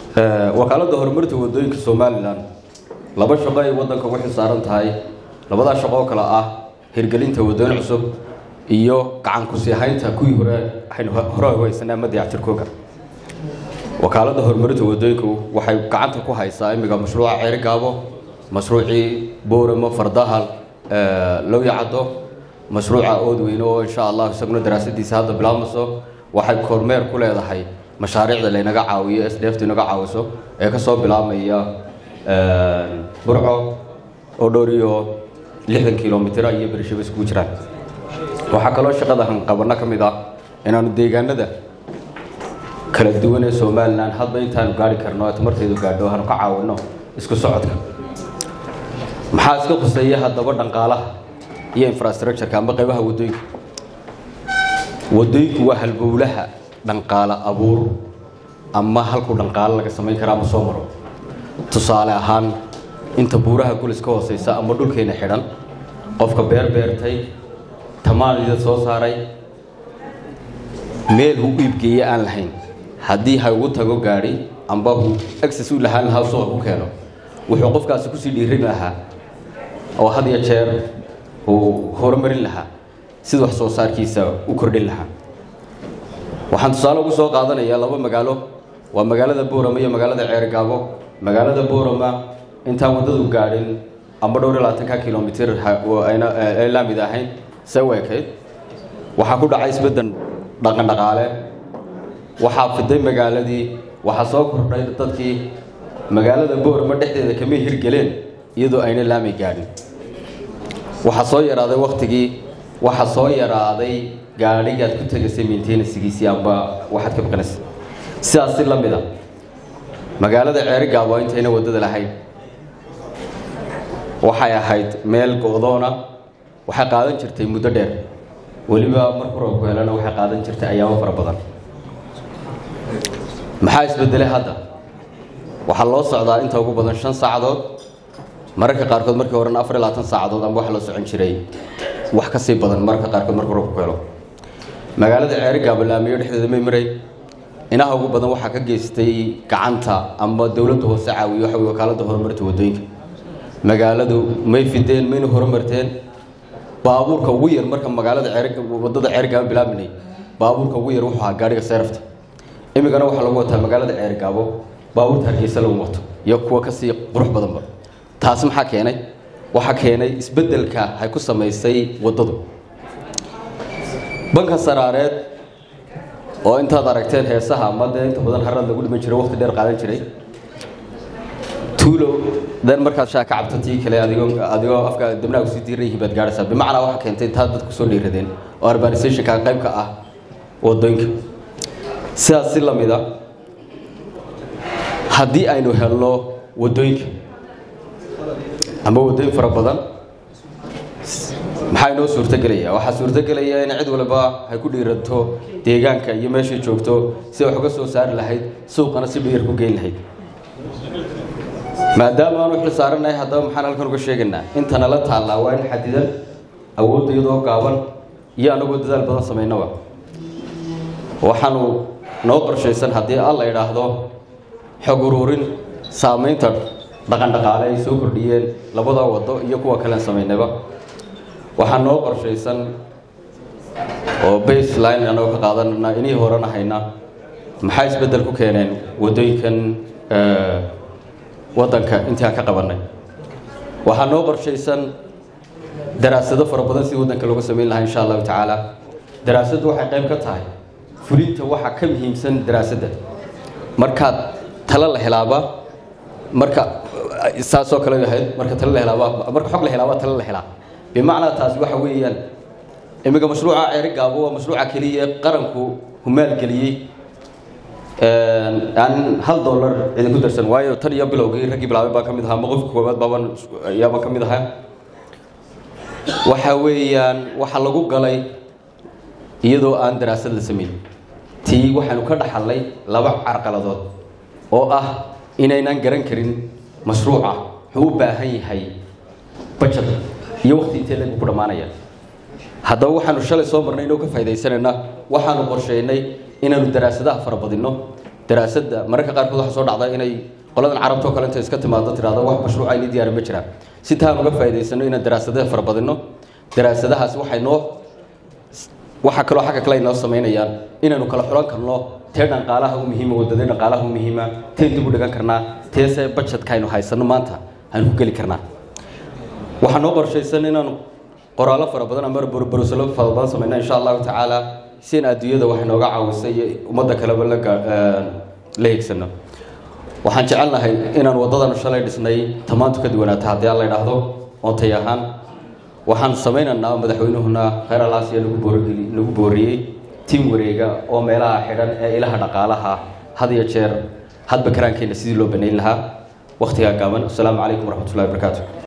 wakaaladda horumarinta wadooyinka somalilan laba shaqo ay waddanka ugu xilsaaran tahay labadaa shaqo oo kale ah hirgelinta wadooyin cusub iyo gacan kusii haynta kuwii hore aynu hore ugu haysanay ama dayactirkooga wakaaladda horumarinta wadooyinku waxay gacanta ku haysaa imiga mashruuca ceeri gaabo mashruucii booramo fardahal lowyacaddo mashruuca oodweyne oo insha allah isaguna daraasadiisa hadda bilaabmayso waxay kormeer ku leedahay mashaariicda laynaga caawiyo sdftu inaga caawiso ee kasoo bilaabmaya burco oo dhowr iyo lixdan kilomitr iyo berishaba iskugu jiraan waxaa kaloo shaqada hanqabano ka mid ah inaanu deegaanada kala duwan ee somalilan hadba intaanu gaari karno ee tamarteedu gaadho aanu ka caawino isku socodka maxaa iska khuseeya haddaba dhanqaalaha iyo infrastructureka amba qaybaha wadooyinka wadooyinku waa halbowlaha dhanqaalo abuur ama halkuu dhanqaalo laga samayn kara ama soo maro tusaale ahaan inta buuraha gulis ka hooseysa ama dhulkeena xidhan qofka beer beertay tamaanida soo saaray meel hu iibgeeye aan lahayn haddii ha ugu tago gaadhi amba hu access u lahaan lahaa suuqa ku keeno wuxuu qofkaasi kusii dhiirin lahaa oo had iyo jeer uu horumarin lahaa sida wax soo saarkiisa u kordhin lahaa waxaan tusaale ugu soo qaadanayaa laba magaalo waa magaalada boorama iyo magaalada ceergaabo magaalada boorama intaan waddadu gaadhin amba dhowr iyo labaatanka kilomitr ayna laamid ahayn see u ekayd waxaa ku dhacay isbedden dhaqan dhaqaale waxaa fiday magaaladii waxaa soo kordhay dadkii magaalada boorama dhexdeeda kama hirgeleen iyadoo ayna laamay gaadhin waxaa soo yaraaday waktigii waxaa soo yaraaday gaadhigaad ku tegaysay maintenansigiisii amba waxaad ka baqanaysay sidaas si la mid a magaalada ceerigaabo intayna waddada lahayn waxay ahayd meel go-doona waxay qaadan jirtay muddo dheer weliba marku roobku helana waxay qaadan jirtay ayaamo fara badan maxaa isbedelay hadda waxaa loo socdaa inta ugu badan shan saacadood mararka qaarkood markii horena afar iyo labaatan saacadood amba waxa loo socon jiray wax ka sii badan mararka qaarkood markuu roobku helo magaalada ceerigaabo laamiyo dhexdeeda may maray inaha ugu badan waxaa ka geystay gacanta ama dowladda hoose caawiyo waxa wey wakaaladda horumarinta waddooyinka magaaladu may fideen mayna horumarteen baabuurka ugu yar marka magaalada ceer waddada ceerigaabo bilaabinay baabuurka ugu yar wuxuu ahaa gaadhiga seerafta imigana waxaa lagu wataa magaalada ceerigaabo baabuurta hargeysa lagu wato iyo kuwa kasii qurux badanba taasi maxaa keenay waxaa keenay isbeddelka ay ku samaysay waddadu banka saraareed oo intaad aragteen heesaha ama dee inta badan harad lagu dhiman jiray waqti dheer qaadan jiray tuulo dan markaad shaa ka cabto tii kale adigoo adigoo afka dabnaa kusii diirayhi baad gaadhaysaa bimacnaa waxaa keentay intaad dadku soo dhiiradeen oo urbanizationka qayb ka ah waddooyinka sidaas si la mid a haddii aynu helno waddooyinka ama waddooyin fara badan maxaa inoo suurtogelaya waxaa suurtogelaya in cid walba ay ku dhiiranto deegaanka iyo meeshay joogto si wax uga soo saari lahayd suuqana si dhiyar ku geyn lahayd maadaama aanu xil saaranahay haddaba maxaan halkan uga sheegaynaa intana la taallaa waa in xadidan awoodda iyadoo gaaban iyo anagoo dadaal badan samaynaba waxaanu noo qorshaysan haddii alla idhaahdo xog uruurin saamaynta dhaqan dhaqaale ay soo kordhiyeen labada waddo iyo kuwa kalean samaynayba waxaa noo qorshaysan oo baseline anagoo ka qaadanana inihii horena hayna maxaa isbeddel ku keeneen waddooyinkan waddanka intii aan ka qabannay waxaa noo qorshaysan daraasado fara badan sidii waddanka looga samayn lahaa insha allahu tacaala daraasaddu waxay qayb ka tahay fulinta waxaa ka muhiimsan daraasadda markaad talo la helaaba marka saasoo kale ahayd marka talo la helaaba marka xog la helaaba talo la helaa bimacnaa taasi waxa weeyaan iminka mashruuca ceeri gaabo waa mashruuca keliya ee qaranku humaalgeliyey aan hal dollar idinku darsan waayo tan iyo bilowgii raggii bilaabay baan ka mid ahaa ama qofka koowaad baaban ayaabaan ka mid ahaa waxa weeyaan waxa lagu galay iyadoo aan daraasad la samayn tii waxaanu ka dhaxalnay laba carqaladood oo ah inaynaan garan karin mashruuca wuxuu u baahan yahay bajad iyo waqti intee leegu ku dhammaanaya haddaba waxaanu shalay soo marnay inoo ka faa'iidaysanayna waxaanu qorsheynay inaanu daraasadaha farabadinno daraasadda mararka qaarkood waxaa soo dhacda inay qoladan carabta oo kale inta iska timaado tirahdo wax mashruuca ini diyaari ma jiraan si taan uga faa'iidaysano inaan daraasadaha farabadino daraasadahaas waxay noo waxaa kaloo xagga kale ay noo samaynayaan inaanu kala xulan karno tee dhaqaalaha u muhiima wadada dhaqaalaha u muhiima teen dib u dhigan karnaa teese budgetka aynu haysano maanta aan ku geli karnaa waxaa noo qorshaysan inaanu qoraallo fara badan ama barosalo fara badan samayna insha allahu tacaala si in adduunyada wax nooga caawisay iyo ummadda kaleba la la higsano waxaan jecelnahay inaan waddadan shalay dhisnay tamaantu ka duwanaata haddii aan la idhaahdo oontay ahaan waxaan samaynaynaa madaxweynuhuna khayr alaasiya lagu boorgeli lagu booriyey tiim wareega oo meelaha xidhan ee ilaha dhaqaalaha had iyo jeer hadba karaankeenna sidii loo banayn lahaa wakhtigaa gaaban asalaamu calaykum waraxmatullahi wabarakaatu